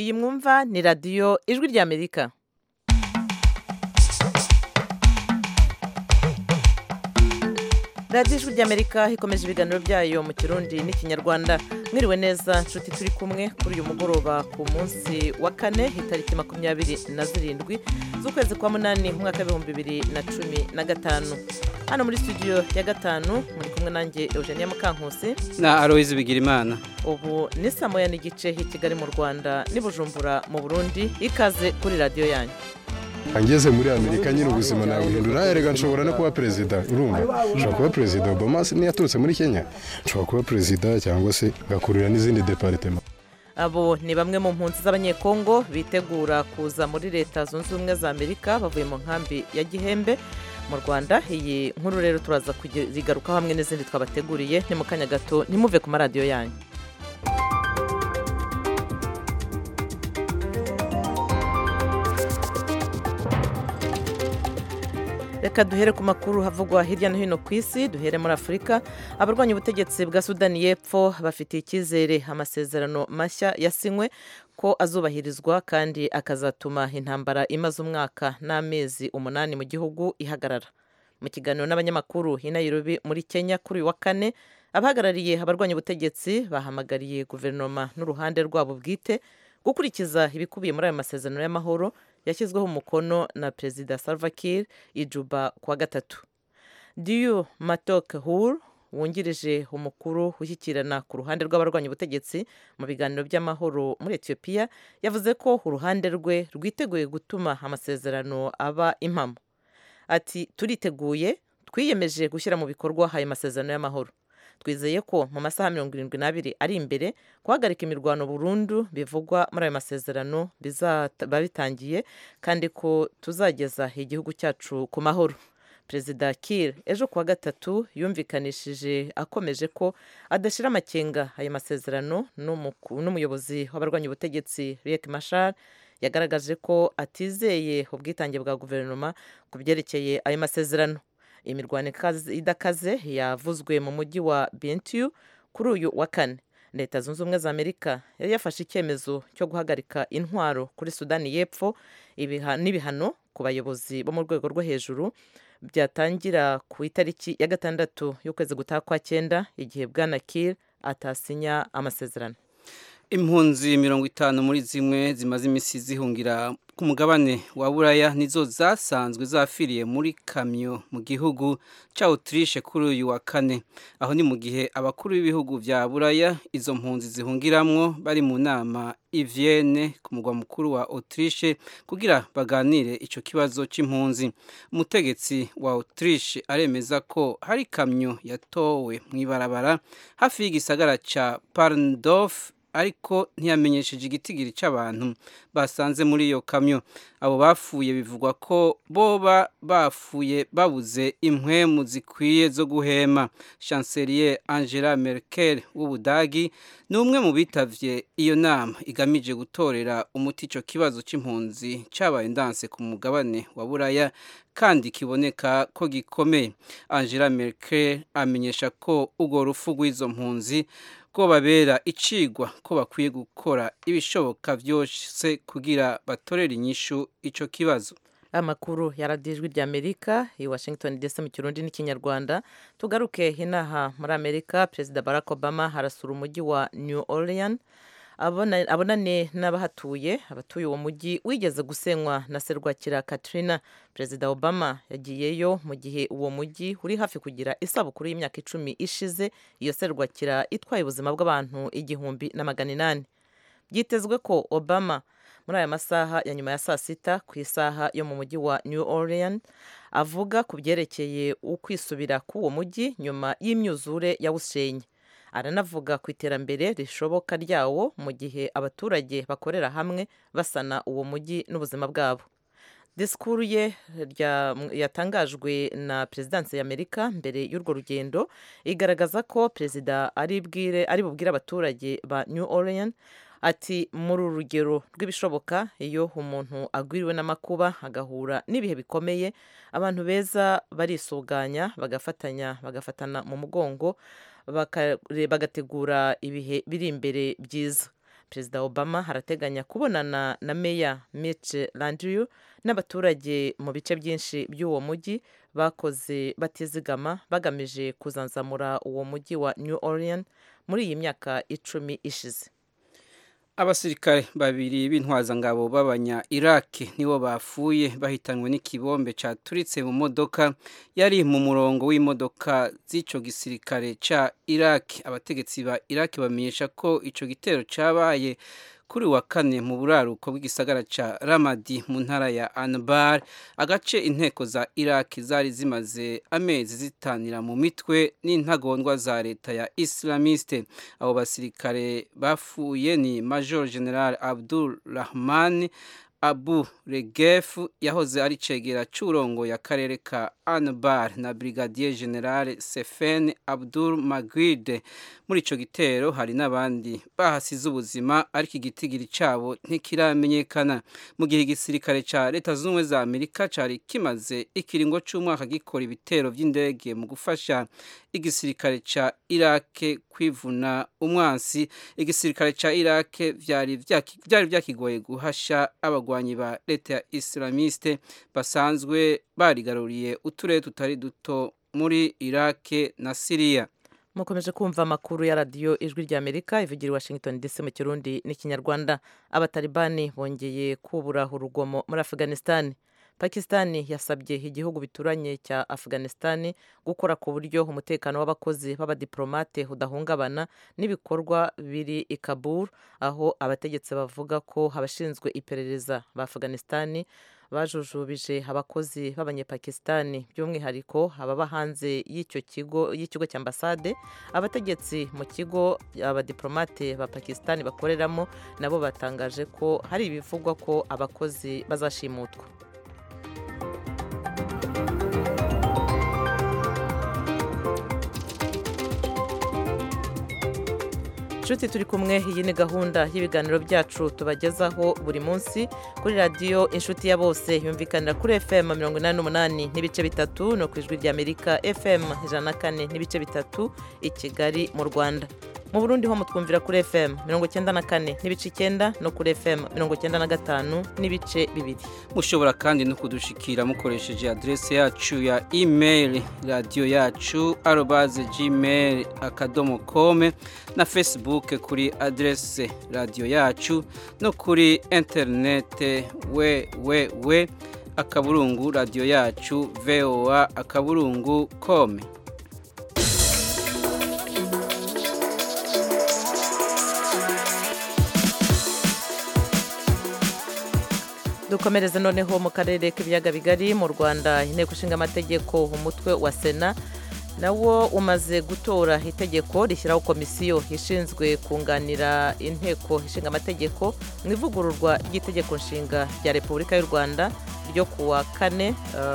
iyi mwumva ni radiyo ijwi ry'amerika radiyo ijwi ry'amerika ikomeje ibiganiro byayo mu kirundi n'ikinyarwanda mwiriwe neza nshuti turi kumwe kuri uyu mugoroba ku munsi wa kane itariki makumyabiri na zirindwi z'ukwezi kwa munani mu mwaka w'ibihumbi bibiri na cumi na gatanu hano muri studio ya gatanu muri kumwe nanjye eugenia mukankusi na aloise bigirimana ubu ni saa moya n'igice i kigali mu rwanda n'i bujumbura mu burundi ikaze kuri radiyo yanyu angeze muri amerika nyine ubuzima nabuhindura erega nshobora no kuba perezida urumva nshobora kuba perezida obama niyaturutse muri kenya nshobora kuba perezida cyangwa se ngakurira n'izindi deparitema abo ni bamwe mu mpunzi z'abanyekongo bitegura kuza muri leta zunze ubumwe za amerika bavuye mu nkambi ya gihembe mu rwanda iyi nkuru rero turaza kuzigarukaho hamwe n'izindi twabateguriye ni mu kanya gato ntimuve ku maradiyo yanyu reka duhere ku makuru havugwa hirya no hino ku isi duhere muri afurika abarwanya ubutegetsi bwa sudani y'epfo bafitiye icyizere amasezerano mashya yasinywe ko azubahirizwa kandi akazatuma intambara imaze umwaka n'amezi umunani mu gihugu ihagarara mu kiganiro n'abanyamakuru i Nairobi muri kenya kuri uyu wa kane abahagarariye abarwanya ubutegetsi bahamagariye guverinoma n'uruhande rwabo bwite gukurikiza ibikubiye muri ayo masezerano y'amahoro yashyizweho umukono na perezida salva kiir ijuba kuwa gatatu diyu matok hur wungirije umukuru ushyikirana ku ruhande rw'abarwanya ubutegetsi mu biganiro by'amahoro muri etiyopiya yavuze ko uruhande rwe rwiteguye gutuma amasezerano aba impamo ati turiteguye twiyemeje gushyira mu bikorwa ayo masezerano y'amahoro twizeye ko mu masaha mirongo irindwi n'abiri ari imbere guhagarika imirwano burundu bivugwa muri ayo masezerano bizaba bitangiye kandi ko tuzageza igihugu cyacu ku mahoro perezida Kiir ejo kuwa gatatu yumvikanishije akomeje ko adashyira amakenga ayo masezerano n'umuyobozi w'abarwanya ubutegetsi Riek Machar yagaragaje ko atizeye ubwitange bwa guverinoma ku byerekeye ayo masezerano imirwano idakaze yavuzwe mu mujyi wa Bentiu kuri uyu wa kane leta zunze ubumwe za amerika yari yafashe icyemezo cyo guhagarika intwaro kuri sudani y'epfo n'ibihano ku bayobozi bo mu rwego rwo hejuru byatangira ku itariki ya gatandatu y'ukwezi gutaha kwa cyenda igihe bwana Kiir atasinya amasezerano impunzi mirongo itanu muri zimwe zimaze iminsi zihungira ku mugabane wa buraya nizo zasanzwe zafiriye muri kamyo mu gihugu cya Autriche kuri uyu wa kane aho ni mu gihe abakuru b'ibihugu bya buraya izo mpunzi zihungiramwo bari mu nama i Vienne ku mugwa mukuru wa Autriche kugira baganire icyo kibazo cy'impunzi umutegetsi wa Autriche aremeza ko hari kamyo yatowe mu ibarabara hafi y'igisagara cya Parndorf ariko ntiyamenyesheje igitigiri cy'abantu basanze muri iyo kamyo abo bapfuye bivugwa ko boba bapfuye babuze impwemu zikwiye zo guhema chancelier angela merkel w'ubudagi ni umwe mu bitavye iyo nama igamije gutorera umuti icyo kibazo cy'impunzi cyabaye ndanse ku mugabane wa buraya kandi kiboneka ko gikomeye angela merkel amenyesha ko urwo rufu rw'izo mpunzi ko babera icigwa ko bakwiye gukora ibishoboka byose kugira batorere inyishu icyo kibazo amakuru yaradijwi ry'amerika i washington dc mu kirundi n'ikinyarwanda tugaruke inaha muri amerika perezida barack obama harasura umujyi wa new orleans abonane n'abahatuye abatuye uwo mujyi wigeze gusenywa na serwakira katrina perezida obama yagiyeyo mu gihe uwo mujyi uri hafi kugira isabukuru y'imyaka icumi ishize iyo serwakira itwaye ubuzima bw'abantu igihumbi na magana inani byitezwe ko obama muri aya masaha ya nyuma ya saa sita ku isaha yo mu mujyi wa new orleans avuga ku byerekeye ukwisubira k'uwo mujyi nyuma y'imyuzure yawushenye aranavuga ku iterambere rishoboka ryawo mu gihe abaturage bakorera hamwe basana uwo mujyi n'ubuzima bwabo disikuru ye yatangajwe na perezidansi y'amerika mbere y'urwo rugendo igaragaza ko perezida ari bubwire abaturage ba new orleans ati muri uru rugero rw'ibishoboka iyo umuntu agwiriwe n'amakuba agahura n'ibihe bikomeye abantu beza barisuganya bagafatanya bagafatana mu mugongo bagategura ibihe biri imbere byiza perezida obama harateganya kubonana na meya mitch landrieu n'abaturage mu bice byinshi by'uwo mujyi bakoze batizigama bagamije kuzanzamura uwo mujyi wa new orleans muri iyi myaka icumi ishize abasirikare babiri b'intwazangabo b'abanya iraki nibo bapfuye bahitanywe n'ikibombe cyaturitse mu modoka yari mu murongo w'imodoka z'icyo gisirikare cya iraki abategetsi ba iraki bamenyesha ko icyo gitero cyabaye kuri wa kane mu buraruko bw'igisagara cya ramadi mu ntara ya anbar agace inteko za iraki zari zimaze amezi zitanira mu mitwe n'intagondwa za leta ya islamiste abo basirikare bafuye ni major general abdul rahman abu regefu yahoze ari cegera cy'urongo ya karere ka anbar na brigadier general sefen abdul magwide muri icyo gitero hari n'abandi bahasize ubuzima ariko igitigiri cyabo ntikiramenyekana mu gihe igisirikare cya leta zunze ubumwe za amerika cyari kimaze ikiringo cy'umwaka gikora ibitero by'indege mu gufasha igisirikare cya irake kwivuna umwansi igisirikare cya irake byari byakigoye guhasha abagwanyi ba leta ya islamiste basanzwe barigaruriye uturere tutari duto muri irake na siriya mukomeje kumva amakuru ya radiyo ijwi rya amerika ivugira i washington dc mu kirundi n'ikinyarwanda abatalibani bongeye kubura urugomo muri afghanistan pakisitani yasabye igihugu bituranye cya afghanistan gukora ku buryo umutekano w'abakozi b'abadiplomate udahungabana n'ibikorwa biri i kabul aho abategetsi bavuga ko abashinzwe iperereza ba afghanistan bajujubije abakozi b'abanyepakisitani by'umwihariko ababa hanze y'icyo kigo y'ikigo cya ambasade abategetsi mu kigo abadiplomate ba pakisitani bakoreramo nabo batangaje ko hari ibivugwa ko abakozi bazashimutwa inshuti turi kumwe iyi ni gahunda y'ibiganiro byacu tubagezaho buri munsi kuri radiyo inshuti ya bose yumvikanira kuri fm mirongo inani n'umunani n'ibice bitatu no ku ijwi ry'amerika fm ijana na kane n'ibice bitatu i kigali mu rwanda mu burundi ho mutwumvira kuri fm mirongo icyenda na kane n'ibice icyenda no kuri fm mirongo icyenda na gatanu n'ibice bibiri mushobora kandi no kudushikira mukoresheje aderesi yacu ya email radiyo yacu arobaze gmail akadomo kome na facebook kuri aderesi radiyo yacu no kuri interinete we we we akaburungu radiyo yacu voa akaburungu kome dukomereze noneho mu karere k'ibiyaga bigari mu rwanda inteko ishinga amategeko umutwe wa sena nawo umaze gutora itegeko rishyiraho komisiyo ishinzwe kunganira inteko ishinga amategeko mu ivugururwa ry'itegeko nshinga rya repubulika y'u rwanda ryo kuwa kane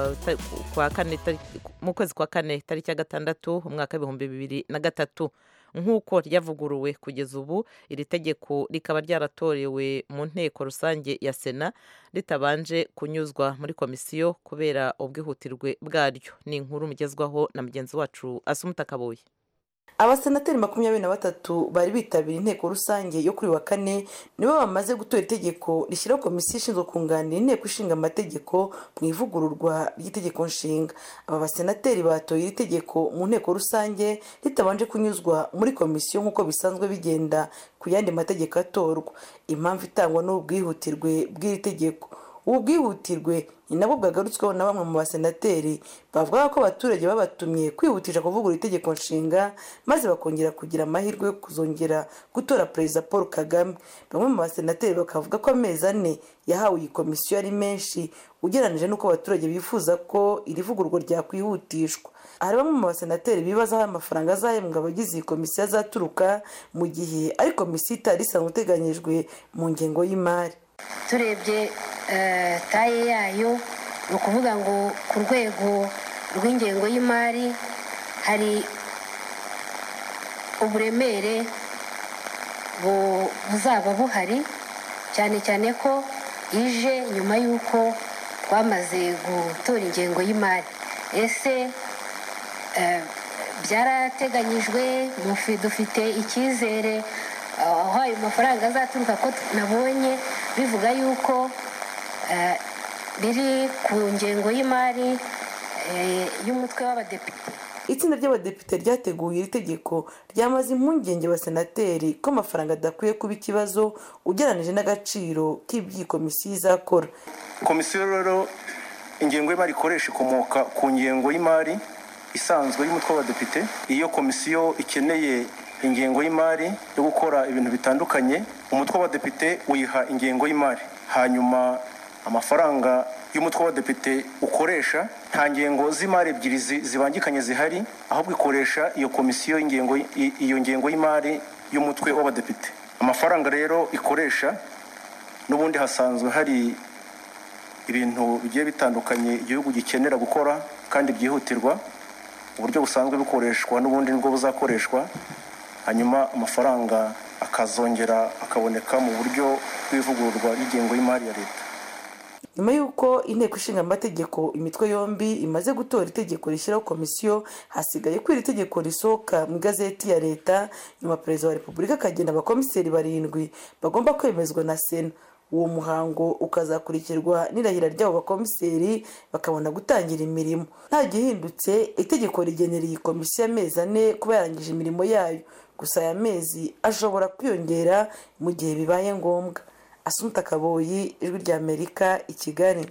mu kwezi kwa kane tariki ya gatandatu umwaka w'ibihumbi bibiri na gatatu nk'uko ryavuguruwe kugeza ubu iri tegeko rikaba ryaratorewe mu nteko rusange ya sena ritabanje kunyuzwa muri komisiyo kubera ubwihutirwe bwaryo ni inkuru mugezwaho na mugenzi wacu asumuta kabuye abasenateri makumyabiri na batatu bari bitabiriye inteko rusange yo kuri wa kane nibo bamaze gutora itegeko rishyiraho komisiyo ishinzwe kunganira inteko ishinga amategeko mu ivugururwa ry'itegeko nshinga aba basenateri batoye iri tegeko mu nteko rusange ritabanje kunyuzwa muri komisiyo nk'uko bisanzwe bigenda ku yandi mategeko atorwa impamvu itangwa n'ubwihutirwe bw'iri tegeko ubu bwihutirwe ni nabwo bwagarutsweho na bamwe mu basenateri bavuga ko abaturage babatumye kwihutisha kuvugura itegeko nshinga maze bakongera kugira amahirwe yo kuzongera gutora perezida paul kagame bamwe mu basenateri bakavuga ko amezi ane yahawe iyi komisiyo ari menshi ugereranyije n'uko abaturage bifuza ko iri vugururwa ryakwihutishwa hari bamwe mu basenateri bibaza aho amafaranga azahembwa abagize iyi komisiyo azaturuka mu gihe ari komisiyo itari isanzwe iteganyijwe mu ngengo y'imari turebye taye yayo ni ukuvuga ngo ku rwego rw'ingengo y'imari hari uburemere buzaba buhari cyane cyane ko ije nyuma y'uko twamaze gutora ingengo y'imari ese byarateganyijwe dufite icyizere aho ayo mafaranga azaturuka ko nabonye bivuga yuko biri ku ngengo y'imari y'umutwe w'abadepite itsinda ry'abadepite ryateguye iri tegeko ryamaze impungenge abasenateri ko amafaranga adakwiye kuba ikibazo ugereranyije n'agaciro k'iby'iyi komisiyo izakora komisiyo rero ingengo y'imari ikoresha ikomoka ku ngengo y'imari isanzwe y'umutwe w'abadepite iyo komisiyo ikeneye ingengo y'imari yo gukora ibintu bitandukanye umutwe w'abadepite uyiha ingengo y'imari hanyuma amafaranga y'umutwe w'abadepite ukoresha nta ngengo z'imari ebyiri zibangikanye zihari ahubwo ikoresha iyo komisiyo iyo ngengo y'imari y'umutwe w'abadepite amafaranga rero ikoresha n'ubundi hasanzwe hari ibintu bigiye bitandukanye igihugu gikenera gukora kandi byihutirwa uburyo busanzwe bukoreshwa n'ubundi nibwo buzakoreshwa hanyuma amafaranga akazongera akaboneka mu buryo bw'ivugururwa ry'ingengo y'imari ya leta nyuma y'uko inteko ishinga amategeko imitwe yombi imaze gutora itegeko rishyiraho komisiyo hasigaye ko iri tegeko risohoka mu igazeti ya leta nyuma perezida wa repubulika akagena abakomiseri barindwi bagomba kwemezwa na sena uwo muhango ukazakurikirwa n'irahira ry'abo bakomiseri bakabona gutangira imirimo nta gihindutse itegeko rigenera iyi komisiyo amezi ane kuba yarangije imirimo yayo gusa aya mezi ashobora kwiyongera mu gihe bibaye ngombwa asumuta kaboyi ijwi rya amerika i kigali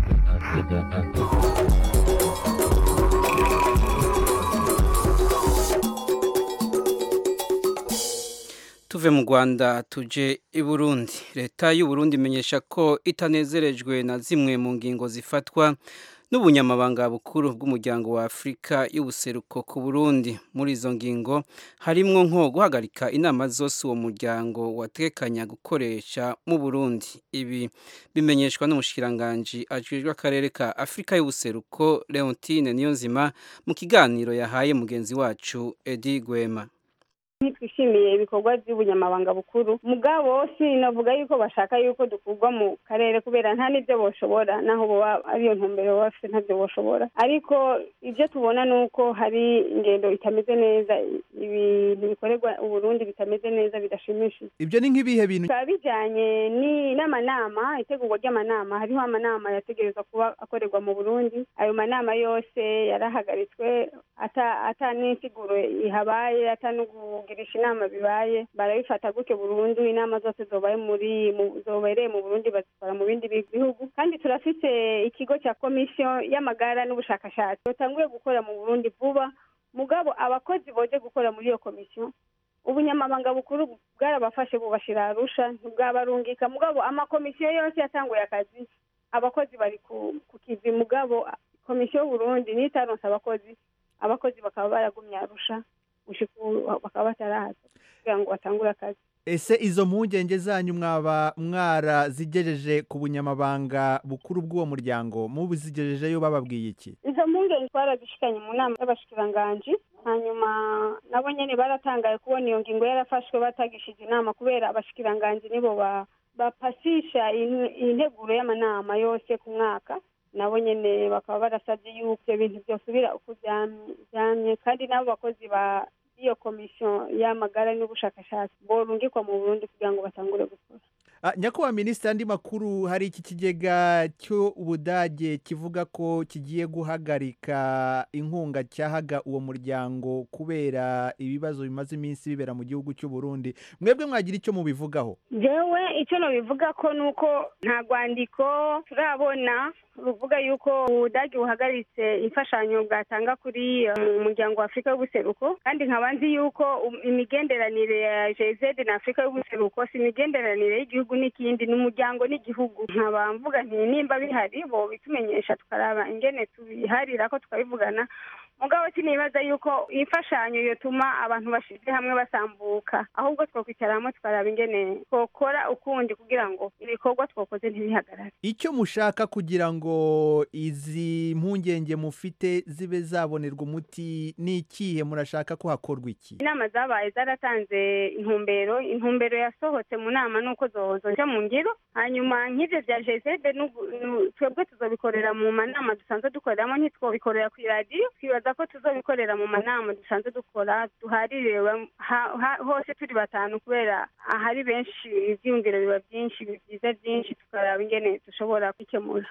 tuve mu rwanda tuje i burundi leta y'u Burundi imenyesha ko itanezerejwe na zimwe mu ngingo zifatwa n'ubunyamabanga bukuru bw'umuryango wa afurika y'ubuseruko ku burundi muri izo ngingo harimwo nko guhagarika inama zose uwo muryango watekanya gukoresha mu burundi ibi bimenyeshwa n'umushikiranganji ajejwe akarere ka afurika y'ubuseruko leontine niyonzima mu kiganiro yahaye mugenzi wacu edi gwema ntitwishimiye ibikorwa by'ubunyamabanga bukuru mugabo sinavuga yuko bashaka yuko dukurwa mu karere kubera nta n'ibyo boshobora naho boba ariyo ntumbero baba bafite ntabyo boshobora ariko ibyo tubona ni uko hari ingendo itameze neza ibintu bikorerwa uburundi bitameze neza bidashimishije ibyo ni nk'ibihe bintu bikaba bijyanye n'amanama itegurwa ry'amanama hariho amanama yategerezwa kuba akorerwa mu burundi ayo manama yose yarahagaritswe ata n'insiguro ihabaye ata kugirisha inama bibaye barabifata gutyo burundu inama zose zobaye muri zobereye mu burundi bazikora mu bindi bihugu kandi turafite ikigo cya komisiyo y'amagara n'ubushakashatsi batanguye gukora mu burundi vuba mugabo abakozi boje gukora muri iyo komisiyo ubunyamabanga bukuru bwarabafashe bubashira arusha ntibwabarungika mugabo amakomisiyo yose yatanguye akazi abakozi bari ku kivi mugabo komisiyo y'uburundi niyo itaronse abakozi abakozi bakaba baragumye arusha bakaba batarahaza kugira ngo batangure akazi ese izo mpungenge zanyu mwaba mwarazigejeje ku bunyamabanga bukuru bw'uwo muryango mubuzigejejeyo bababwiye iki izo mpungenge twarazishikanye mu nama y'abashikiranganji hanyuma nabo nyine baratangaye kubona iyo ngingo yarafashwe batagishije inama kubera abashikiranganji nibo bapasisha integuro y'amanama yose ku mwaka nabo nyine bakaba barasabye yuko ibyo bintu byosubira uko byamye kandi n'abo bakozi ba iyo komisiyo y'amagara n'ubushakashatsi borungikwa mu burundi kugira ngo batangure gukora nyakubahwa minisitiri andi makuru hari iki kigega cy'ubudage kivuga ko kigiye guhagarika inkunga cyahaga uwo muryango kubera ibibazo bimaze iminsi bibera mu gihugu cy'u Burundi mwebwe mwagira icyo mubivugaho yewe icyo nabivuga ko ni uko nta rwandiko turabona ruvuga yuko ubudage buhagaritse imfashanyo bwatanga kuri umuryango wa afurika y'ubuseruko kandi nkaba nzi yuko imigenderanire ya jezede na afurika y'ubuseruko si imigenderanire y'igihugu n'ikindi ni umuryango n'igihugu nkaba mvuga nti nimba bihari bo bitumenyesha tukaraba ingene tubiharira ko tukabivugana mugabo sinibaza yuko imfashanyo yotuma abantu bashize hamwe basambuka ahubwo twakwicara hamwe tukaraba ingene twokora ukundi kugira ngo ibikorwa twakoze ntibihagarare icyo mushaka kugira ngo izi mpungenge mufite zibe zabonerwa umuti ni ikihe murashaka ko hakorwa iki inama zabaye zaratanze intumbero intumbero yasohotse mu nama nuko zozoja mu ngiro hanyuma nk'ivyo vya jezede twebwe tuzobikorera mu manama dusanzwe dukoreramo ntitwobikorera ku iradiyo twibaza twifuza ko tuzobikorera mu manama dusanzwe dukora duharire ha- ha- hose turi batanu kubera ahari benshi ivyiyumviro biba byinshi byiza byinshi tukaraba ingene dushobora kwikemura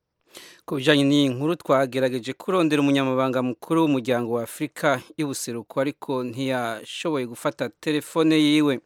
ku bijyanye n'iyi nkuru twagerageje kurondera umunyamabanga mukuru w'umuryango wa afurika y'ubuseruko ariko ntiyashoboye gufata telefone yiwe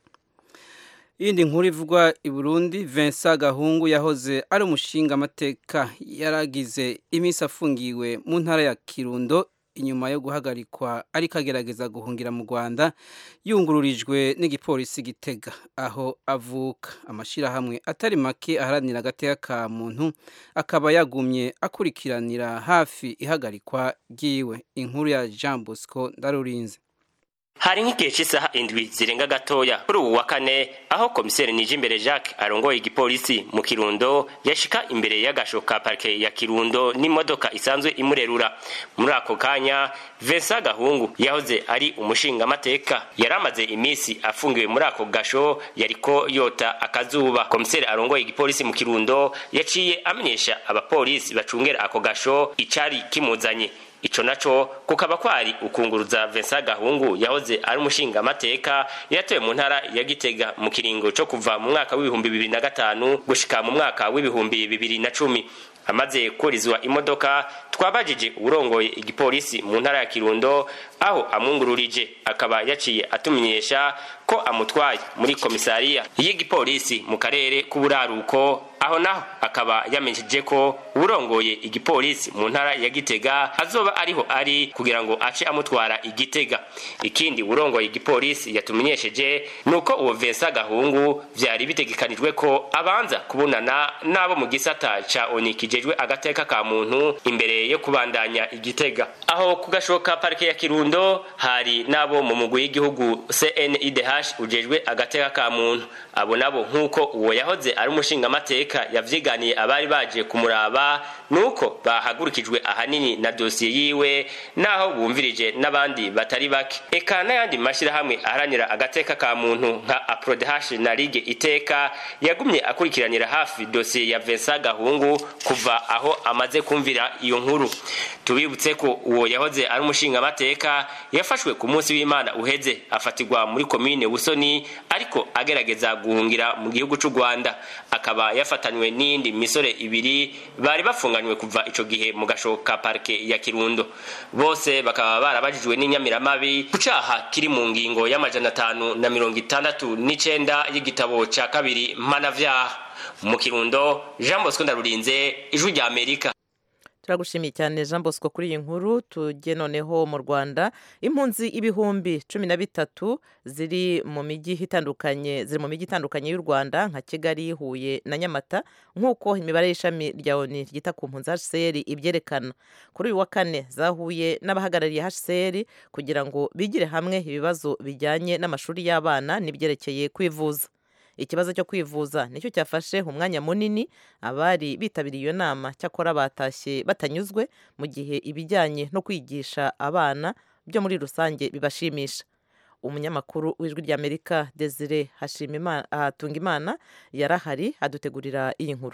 iyindi nkuru ivugwa i burundi vincent gahungu yahoze ari umushinga amateka yaragize iminsi afungiwe mu ntara ya kirundo inyuma yo guhagarikwa ariko agerageza guhungira mu rwanda yungururijwe n'igipolisi gitega aho avuka amashyirahamwe atari make aharanira agateka ka muntu akaba yagumye akurikiranira hafi ihagarikwa ry'iwe inkuru ya jean bosco ndarurinze hari nk'igihe cy'isaha indwi zirenga gatoya kuri ubu wa kane aho komiseri nijimbere jacques arongoye igipolisi mu kirundo yashika imbere y'agasho ka parike ya kirundo n'imodoka isanzwe imurerura muri ako kanya vincent gahungu yahoze ari umushingamateka yari amaze iminsi afungiwe muri ako gasho yariko yota akazuba komiseri arongoye igipolisi mu kirundo yaciye amenyesha abapolisi bacungera ako gasho icari kimuzanye ico naco kukaba kwari ukunguruza Vincent Gahungu yahoze ari umushinga amateka yatowe mu ntara ya Gitega mu kiringo co kuva mu mwaka w'ibihumbi bibiri na gatanu gushika mu mwaka w'ibihumbi bibiri na cumi amaze kurizwa imodoka twabajije urongoye igipolisi mu ntara ya Kirundo aho amwungururije akaba yaciye atumenyesha ko amutwaye muri komisariya y'igipolisi mu karere k'uburaruko aho naho akaba yamenyesheje ko urongoye igipolisi mu ntara ya Gitega azoba ariho ari kugira ngo ace amutwara igitega ikindi urongoye igipolisi yatumenyesheje nuko uwo Vincent Gahungu vyari bitegekanijwe ko abanza kubonana n'abo mu gisata ca ONU kijejwe agateka ka muntu imbere yo kubandanya igitega aho kugashoka parike ya Kirundo hari n'abo mu mugwi w'igihugu CNIDH ujejwe agateka ka muntu abo nabo nk'uko uwo yahoze ari umushinga amateka yavyiganiye abari baje kumuraba nuko bahagurukijwe ahanini na dosiye yiwe naho bumvirije n'abandi batari bake eka n'ayandi mashyirahamwe aharanira agateka ka muntu nka aprodehash na ligue iteka yagumye akurikiranira hafi dosiye ya Vincent Gahungu kuva aho amaze kumvira iyo nkuru tubibutse ko uwo yahoze ari umushinga amateka yafashwe ku munsi w'Imana uheze afatirwa muri komine Busoni ariko agerageza guhungira mu gihugu c'u Rwanda akaba yafatanywe n'indi misore ibiri bari bafunganywe kuva ico gihe mu gashoka parke ya Kirundo bose bakaba barabajijwe n'inyamiramabi ku caha kiri mu ngingo y'amajana atanu na mirongo itandatu n'icenda y'igitabo ca kabiri mpanavyaha mu Kirundo Jean Bosco Ndarurinze ijwi rya Amerika turagushimiye cyane jean bosco kuri iyi nkuru tujye noneho mu rwanda impunzi ibihumbi cumi na bitatu ziri mu mijyi itandukanye ziri mu mijyi itandukanye y'u rwanda nka kigali huye na nyamata nk'uko imibare y'ishami rya oni ryita ku mpunzi hcr ibyerekana kuri uyu wa kane zahuye n'abahagarariye hcr kugira ngo bigire hamwe ibibazo bijyanye n'amashuri y'abana n'ibyerekeye kwivuza ikibazo cyo kwivuza nicyo cyafashe umwanya munini abari bitabiriye iyo nama cyakora batashye batanyuzwe mu gihe ibijyanye no kwigisha abana byo muri rusange bibashimisha umunyamakuru w'ijwi ry'amerika desire hatungimana yarahari adutegurira iyi nkuru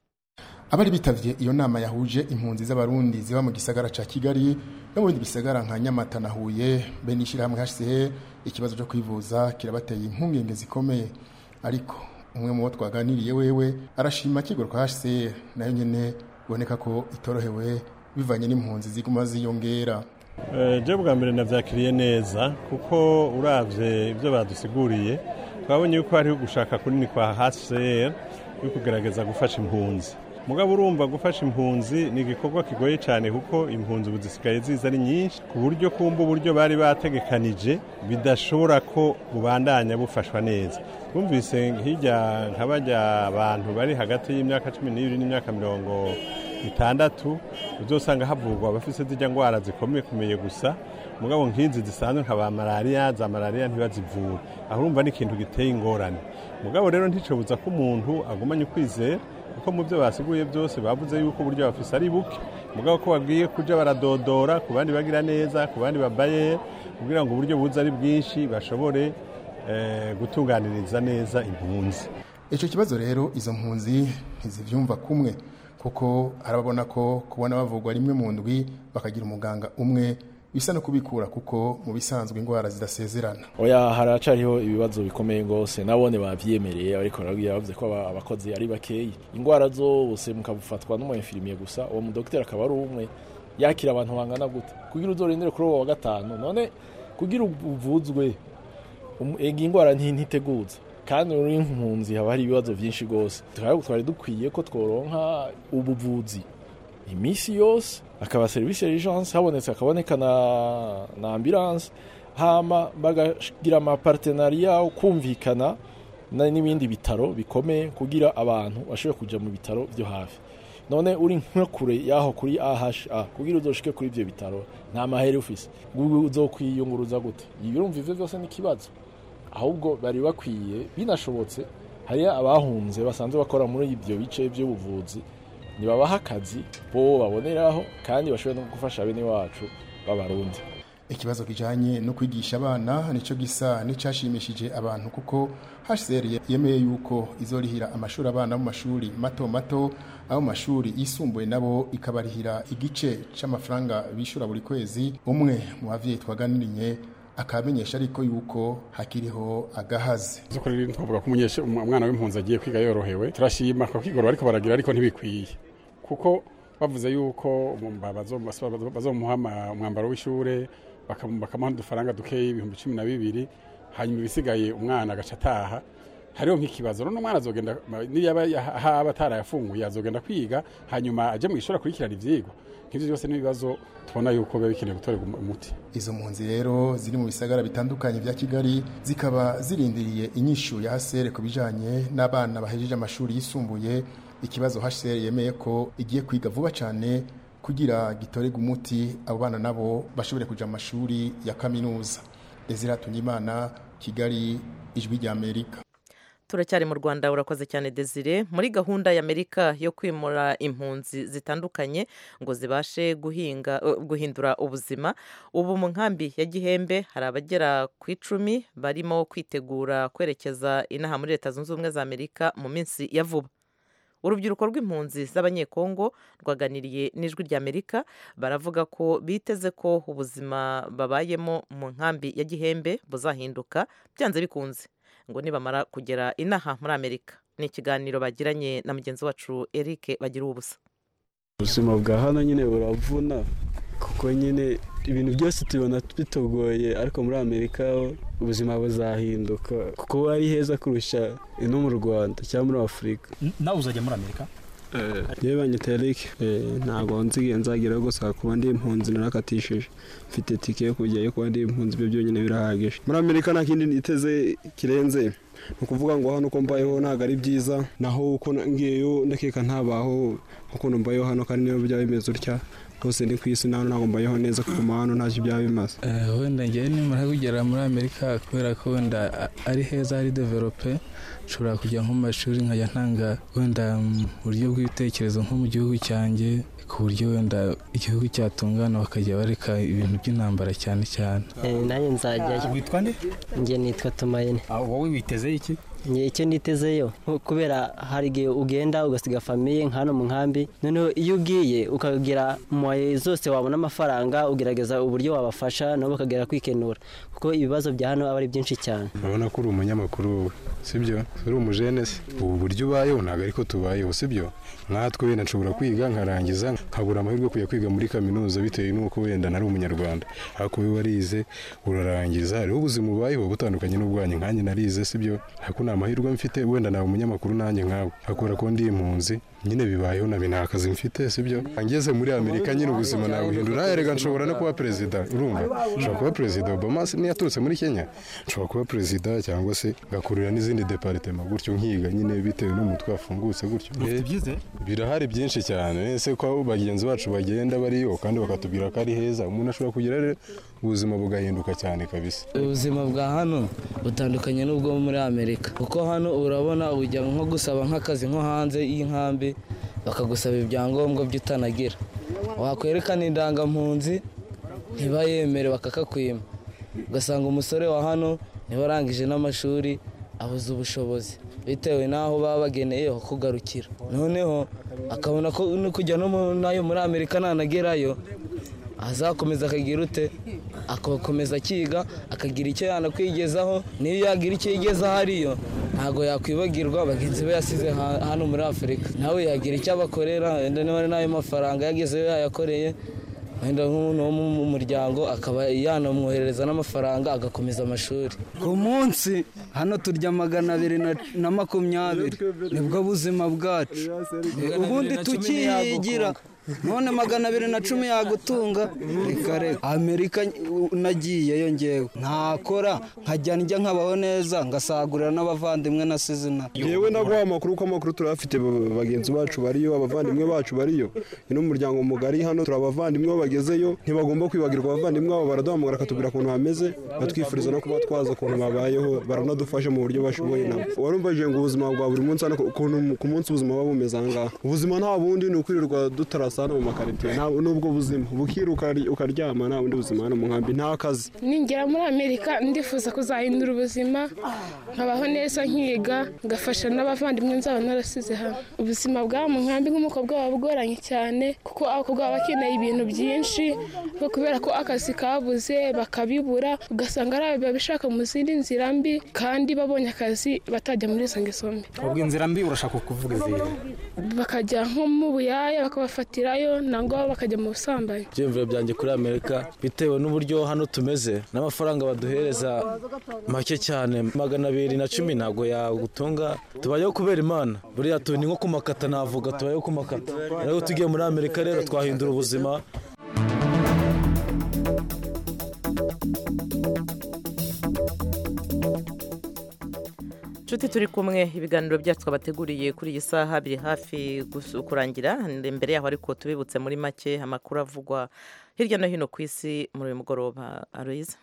abari bitavye iyo nama yahuje impunzi z'abarundi ziba mu gisagara ca kigali no mu bindi bisagara nka nyamata na huye be n'ishyirahamwe hcr ikibazo cyo kwivuza kirabateye impungenge zikomeye ariko umwe mu bo twaganiriye wewe arashima kigoro kwa hcr nayo nyene biboneka ko itorohewe bivanye n'impunzi ziguma ziyongera je bwa mbere navyakiriye neza kuko uravye ibyo badusiguriye twabonye yuko hariho gushaka kunini kwa hcr yo kugerageza gufasha impunzi mugabo urumva gufasha impunzi ni igikorwa kigoye cyane kuko impunzi ubu zisigaye ziza ari nyinshi ku buryo kumva uburyo bari bategekanije bidashobora ko bubandanya bufashwa neza twumvise hirya nka bajya abantu bari hagati y'imyaka cumi n'ibiri n'imyaka mirongo itandatu uzosanga havugwa abafite zijya ndwara zikomeye kumeye gusa mugabo nk'izi zisanzwe nka ba malariya za malariya ntibazivure aho urumva ni ikintu giteye ingorane mugabo rero nticobuza ko umuntu agumanye ukwizera kuko mu byo basiguye byose bavuze yuko uburyo bafise ari buke mugabo ko bagiye kuja baradodora ku bandi bagira neza ku bandi babaye kugira ngo uburyo buza ari bwinshi bashobore eh, gutunganiriza neza impunzi icyo kibazo rero izo mpunzi ntizibyumva kumwe kuko arababona ko kubona bavugwa rimwe mu ndwi bakagira umuganga umwe bisa no kubikura kuko mu bisanzwe indwara zidasezerana oya haracariho ibibazo bikomeye rwose nabone babyemereye ariko barabwira bavuze ko aba- abakozi ari bakeyi indwara zose mukabufatwa n'umuyefirimiye gusa uwo mudogiteri akaba ari umwe yakira abantu bangana gute kugira uzorindire kuri uwo wa gatanu none kugira uvuzwe um- ega indwara nti- ntiteguza kandi uri impunzi haba hari ibibazo byinshi rwose twari twari dukwiye ko tworonka ubuvuzi iminsi yose akaba serivisi y'urgence habonetse hakaboneka na, na ambulance hama bagagira amapartenariya kumvikana na- n'ibindi bitaro bikomeye kugira abantu bashobore kuja mu bitaro byo hafi none uri nka kure yaho kuri AHA kugira uzoshike kuri ivyo bitaro nta mahera ufise Gu- uzokwiyunguruza gute ibirumva ivyo byose ni ikibazo ahubwo bari bakwiye binashobotse hariyo abahunze basanzwe bakora muri ibyo bice by'ubuvuzi nibabaha akazi bo baboneraho kandi bashobore no gufasha bene wacu b'abarundi ikibazo kijanye no kwigisha abana nico gisa n'icashimishije abantu kuko HCR yemeye yuko izorihira amashuri abana mu mashuri mato mato abo mu mashuri yisumbuye nabo ikabarihira igice c'amafaranga bishura buri kwezi umwe mu bavyeyi twaganiriye akamenyesha ariko yuko hakiriho agahazi zukuri twavuga ko umunyeshe umwana w'impunzi agiye kwiga yorohewe turashima ko kwigoro bariko baragira ariko ntibikwiye kuko bavuze yuko umumba bazo- bazomuha ama- umwambaro w'ishure bakamu- bakamuha udufaranga dukeyi ibihumbi cumi na bibiri hanyuma ibisigaye umwana agaca ataha hariho nk'ikibazo none umwana azogenda niyaba yaha- haba atarayafunguye azogenda kwiga hanyuma aje mu ishuri akurikirana ivyigwa nk'ivyo byose n'ibibazo tubona yuko biba bikeneye gutorerwa umu- umuti izo mpunzi rero ziri mu bisagara bitandukanye vya kigali zikaba zirindiriye inyishu ya hcr ku bijanye n'abana bahejeje amashuri yisumbuye ikibazo hcr yemeye ko igiye kwiga vuba cyane kugira gitorerwe umuti abo bana nabo bashobore kuja mu mashuri ya kaminuza desire tunyimana kigali ijwi rya amerika turacyari mu rwanda urakoze cyane desire muri gahunda y'amerika yo kwimura impunzi zitandukanye ngo zibashe guhinga eh, guhindura ubuzima ubu mu nkambi ya gihembe hari abagera ku icumi barimo kwitegura kwerekeza inaha muri leta zunze ubumwe za amerika mu minsi ya vuba urubyiruko rw'impunzi z'abanyekongo rwaganiriye n'ijwi rya amerika baravuga ko biteze ko ubuzima babayemo mu nkambi ya gihembe buzahinduka byanze bikunze ngo nibamara kugera inaha muri amerika ni ikiganiro bagiranye na mugenzi wacu eric bagira ubusa ubuzima bwa hano nyine buravuna kuko nyine ibintu byose tubona bitugoye ariko muri amerika ho ubuzima buzahinduka kuko ari heza kurusha ino mu rwanda cyangwa muri afurika nawe uzajya muri amerika yewe banyita eric ntabwo nzigiye nzagira gusa kuba ndi impunzi narakatishije mfite tike yo kujyayo kuba ndi impunzi ibyo byonyine birahagije muri amerika nta kindi niteze kirenze ni ukuvuga ngo hano uko mbayeho ntabwo ari byiza naho uko ngiyeyo ndakeka ntabaho ukuntu mbayeho hano kandi niyo byaba bimeze utya hose ni ku isi naho ntabwo mbayeho neza kuguma hano ntacyo byaba bimaze Eh, wenda ngewe nimara kugera muri amerika kubera ko wenda a- ari heza hari develope nshobora kujya nko mu mashuri nkajya ntanga wenda mu buryo bw'ibitekerezo nko mu gihugu cyanjye ku buryo wenda igihugu cyatungana bakajya bareka ibintu by'intambara cyane cyane nanjye nzajyayo witwa nde njye nitwa tumayine wowe witeze iki njye icyo nitezeyo nko kubera hari igihe ugenda ugasiga famiye nka hano mu nkambi noneho iyo ugiye ukagira moye zose wabona amafaranga ugerageza uburyo wabafasha nabo bakagera kwikenura kuko ibibazo bya hano aba ari byinshi cyane urabona ko uri umunyamakuru wowe sibyo uri umujene se ubu buryo ubayeho ntabwo ariko tubayeho sibyo nkatwe wenda nshobora kwiga nkarangiza nkabura amahirwe yo kujya kwiga muri kaminuza bitewe n'uko wenda nari umunyarwanda ariko wowe warize urarangiza hariho ubuzima ubayeho butandukanye n'ubwanjye nkanjye narize sibyo ariko nta mahirwe mfite wenda nawe umunyamakuru nanjye nkawe akora ko ndi impunzi nyine bibayeho nabi nta kazi mfite sibyo ngeze muri amerika nyine ubuzima nabuhindura erega nshobora no kuba perezida urumva nshobora kuba perezida obama se niyaturutse muri kenya nshobora kuba perezida cyangwa se ngakurira n'izindi deparitema gutyo nkiga nyine bitewe n'umutwe wafungutse gutyo Eh, birahari byinshi cyane ese ko bagenzi bacu bagenda bariyo kandi bakatubwira ko ari heza umuntu ashobora kugira rero ubuzima bugahinduka cyane kabisa ubuzima bwa hano butandukanye n'ubwo muri amerika kuko hano urabona ujya nko gusaba nk'akazi nko hanze y'inkambi bakagusaba ibyangombwa byo utanagira wakwerekana indangampunzi ntibayemere bakakakwima ugasanga umusore wa hano niba arangije n'amashuri abuze ubushobozi bitewe n'aho baba bageneye ho kugarukira noneho akabona ko no kujya no mu- nayo muri amerika nanagerayo azakomeza akagira ute agakomeza akiga akagira icyo yanakwigezaho niyo yagira icyo yigezaho ariyo ntabwo yakwibagirwa bagenzi be yasize ha- hano muri afurika nawe yagira icyo abakorera wenda niba ari n'ayo mafaranga yagezeyo yayakoreye wenda nk'umuntu wo mu muryango akaba yanamwoherereza n'amafaranga agakomeza amashuri ku munsi hano turya magana abiri na- na makumyabiri nibwo buzima bwacu ubundi tukiyigira none magana abiri na cumi yagutunga reka reka amerika nagiyeyo ngewe ntakora nkajya njya nkabaho neza ngasagurira n'abavandimwe nasize inaha yewe naguha amakuru ko amakuru turayafite ba- bagenzi bacu bariyo abavandimwe bacu bariyo ni n'umuryango mugari hano turi abavandimwe bo bagezeyo ntibagomba kwibagirwa abavandimwe babo baraduhamagara bakatubwira ukuntu bameze batwifuriza no kuba twaza ukuntu babayeho baranadufasha mu buryo bashoboye nabo warumvajije ngo ubuzima bwa buri munsi hano ukuntu ku munsi ubuzima buba bumeze aha ngaha ubuzima nta bundi ni ukwirirwa dutarasana mu makaritiye nta- n'ubwo buzima bukira ukari- ukaryama nta bundi buzima hano mu nkambi nta kazi ningera muri amerika ndifuza kuzahindura ubuzima nkabaho neza nkiga ngafasha n'abavandimwe nzaba narasize hano ubuzima bw'aba mu nkambi nk'umukobwa buba bugoranye cyane kuko abakobwa baba bakeneye ibintu byinshi ariko kubera ko akazi kabuze bakabibura ugasanga ari ababishaka mu zindi nzira mbi kandi babonye akazi batajya muri izo ngeso mbi ubwo inzira mbi urashaka kuvuga izihe bakajya nko mu buyaya bakabafatirayo nangwa bakajya mu busambanyi ibyiyumviro byanjye kuri amerika bitewe n'uburyo hano tumeze n'amafaranga baduhereza make cyane magana abiri na cumi ntabwo yagutunga tubayeho kubera imana buriya tu ni nko ku makata navuga tubayeho ku makata rero tugiye muri amerika rero twahindura ubuzima inshuti turi kumwe ibiganiro byacu twabateguriye kuri iyi saha biri hafi gus- kurangira imbere yaho ariko tubibutse muri make amakuru avugwa hirya no hino ku isi muri uyu mugoroba aroyiza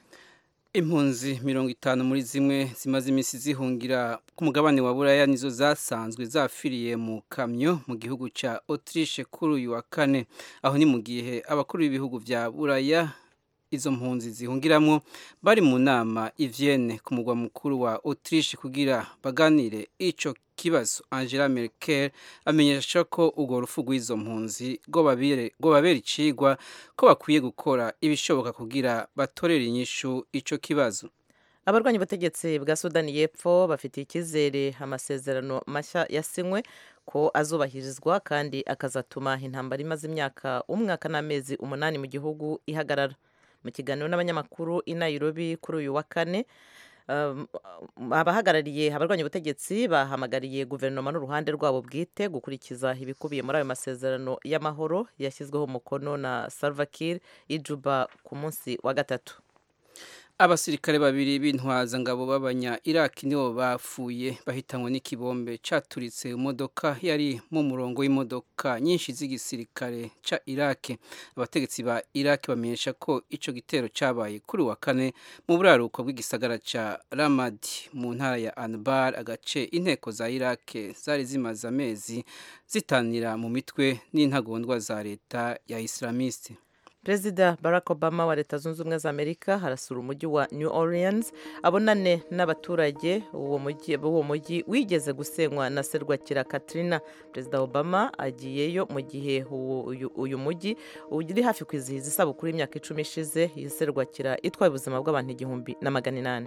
impunzi mirongo itanu muri zimwe zimaze iminsi zihungira ku mugabane wa buraya nizo zasanzwe zafiriye mu kamyo mu gihugu cya autriche kuri uyu wa kane aho ni mu gihe abakuru b'ibihugu bya buraya izo mpunzi zihungiramo bari mu nama i Vienne ku mugwa mukuru wa autriche kugira baganire icyo kibazo angela merkel amenyesha ko urwo rufu rw'izo mpunzi rwo babere- rwo babera icigwa ko bakwiye gukora ibishoboka kugira batorere inyishu icyo kibazo abarwanya ubutegetsi bwa sudani y'epfo bafitiye icyizere amasezerano mashya yasinywe ko azubahirizwa kandi akazatuma intambara imaze imyaka umwaka n'amezi umunani mu gihugu ihagarara mu kiganiro n'abanyamakuru i nairobi kuri uyu wa kane um, abahagarariye abarwanya ubutegetsi bahamagariye guverinoma n'uruhande rwabo bwite gukurikiza ibikubiye muri ayo masezerano y'amahoro yashyizweho umukono na salva kiir ijuba ku munsi wa gatatu abasirikare babiri b'intwazangabo b'abanya iraki nibo bapfuye bahitanywe n'ikibombe cyaturitse imodoka yari mu murongo w'imodoka nyinshi z'igisirikare cya iraki abategetsi ba iraki bamenyesha ko icyo gitero cyabaye kuri uwa kane mu buraruko bw'igisagara cya ramadi mu ntara ya anbar agace inteko za iraki zari zimaze amezi zitanira mu mitwe n'intagondwa za leta ya islamiste perezida barack obama wa leta zunze ubumwe za amerika harasura umujyi wa new orleans abonane n'abaturage uwo mujyi uwo mujyi wigeze gusenywa na serwakira katrina perezida obama agiyeyo mu gihe uwo- uyu- uyu mujyi uri hafi kwizihiza isabukuru y'imyaka icumi ishize iyi serwakira itwaye ubuzima bw'abantu igihumbi na magana inani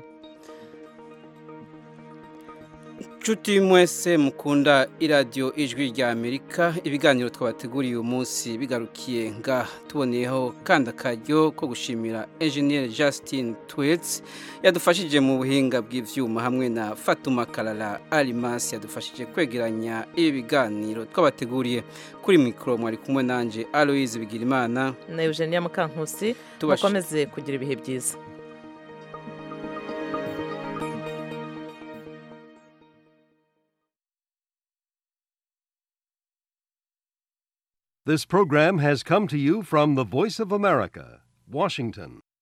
nshuti mwese mukunda iradiyo ijwi rya amerika ibiganiro twabateguriye uyu munsi bigarukiye nga tuboneyeho kandi akaryo ko gushimira enjeniyeri justin twits yadufashije mu buhinga bw'ibyuma hamwe na fatuma karara arimasi yadufashije kwegeranya ibi biganiro twabateguriye kuri mikoro mwari kumwe nanjye aloyizi bigirimana na eugenia mukankusi Tubashi- mukomeze kugira ibihe byiza This program has come to you from the Voice of America, Washington.